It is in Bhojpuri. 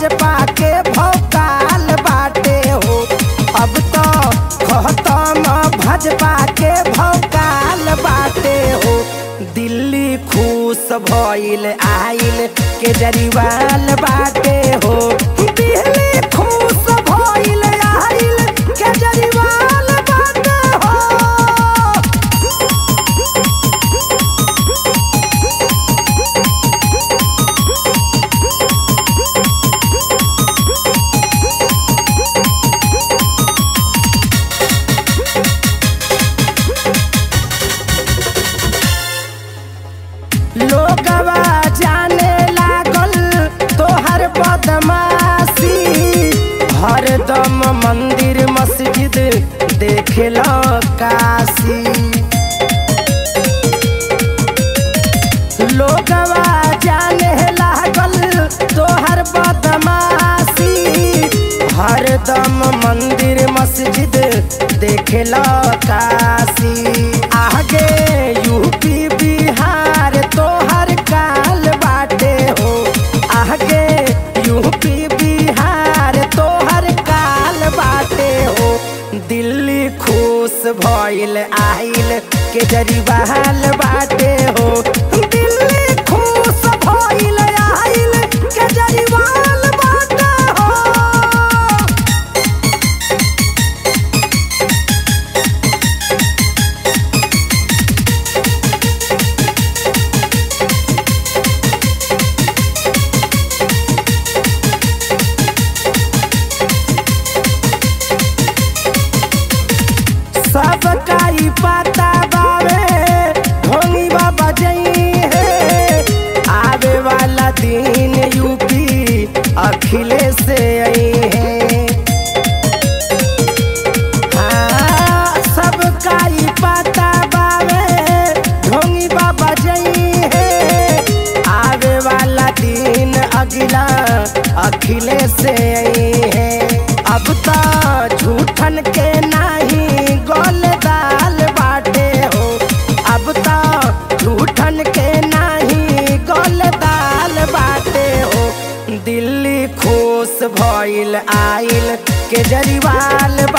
भाजपा के भौकाल बाटे हो अब तो खत्म भाजपा के भौकाल बाटे हो दिल्ली खुश भइल आइल केजरीवाल बाटे हो दिल्ली खुश भइल आइल केजरीवाल बाटे हो लोगवा जाने लागल तोहर बदमाशी हरदम मंदिर मस्जिद देखेल काशी लोगवा जाने लागल तोहर बदमाशी हरदम मंदिर मस्जिद देखेल काशी आगे यूपी बिहार तोहर काल बाटे हो आगे यूपी बिहार तोहर काल बाटे हो दिल्ली खुश भइल आइल केजरीवाल बाटे हो दिल्ली खुश भइल आइल केजरीवाल बाटे हो सबका ई पता बावे ढोंगी बाबा जई है आवे वाला दिन यूपी अखिलेश से आई है हाँ, सबका ई पता बावे ढोंगी बाबा जई है आवे वाला दिन अगला अखिलेश से आई है अब तो झूठन के नाही गोल दाल बाटे हो अब तो झूठन के नाही गोल दाल बाटे हो दिल्ली खुश भइल आइल केजरीवाल